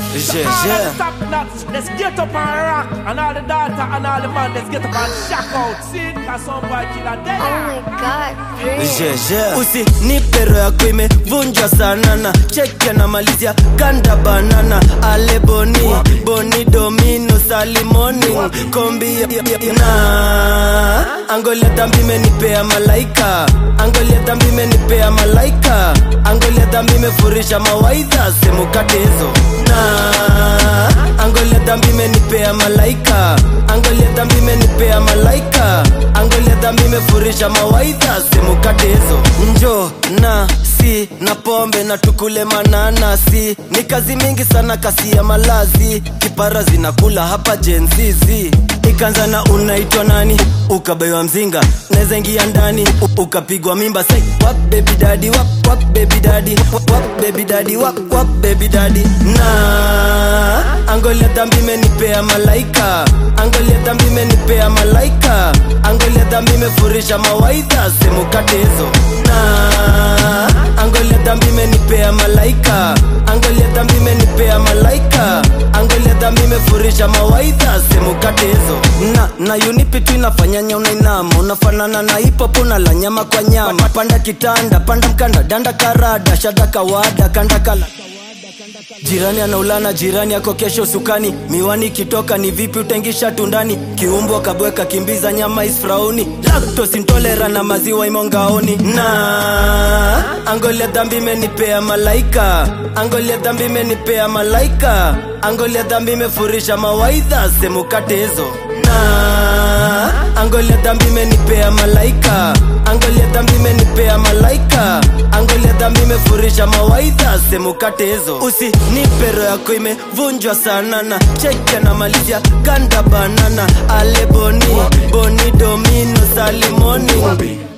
Yeah, all yeah. the top nuts, let's get up and rock. And all the daughter and all the man, let's get up and shock out. See, cause some boy killer Oh there. my god, Prince. Yeah, yeah. usinipe roho yako imevunjwa sana na cheki anamalizia kanda banana ale boni boni domino salimoni kombi ya- ya- ya- na angolia dhambi imenipea malaika angolia dhambi imenipea malaika angolia dhambi imefurisha mawaidha semukate hizo na angolia dhambi imenipea malaika angolia dhambi imenipea malaika angolia dhambi imefurisha mawaidha semukate hizo njo na si na pombe na tukule mananasi ni kazi mingi sana kasi ya malazi kipara zinakula hapa jenzizi ikanza na unaitwa nani ukabaiwa mzinga naweza ingia ndani u- ukapigwa mimba say wap baby daddy wap wap baby daddy wap wap baby daddy wap wap baby daddy na angolia dhambi imenipea malaika angolia dhambi imenipea malaika angolia dhambi imefurisha mawaidha semukate hizo na angolia dhambi imenipea malaika angolia dhambi imenipea malaika angolia dhambi imefurisha mawaidha semukate hizo na na unipi tu inafanyanya unainama unafanana na hipopo na la nyama kwa nyama panda kitanda panda mkanda danda karada shada kawada kanda kala jirani anaulana jirani yako kesho sukani miwani ikitoka ni vipi utengisha tundani kiumbwa kabweka kimbiza nyama isfrauni laktos intolera na maziwa imongaoni na angolia dhambi imenipea malaika angolia dhambi imenipea malaika angolia dhambi imefurisha mawaidha semukate hizo na angolia dhambi imenipea malaika angolia dhambi imenipea malaika angolia dhambi imefurisha mawaidha semukate hizo usinipe roho yako imevunjwa sana na cheki anamalizia kanda banana ale boni boni domino salimoni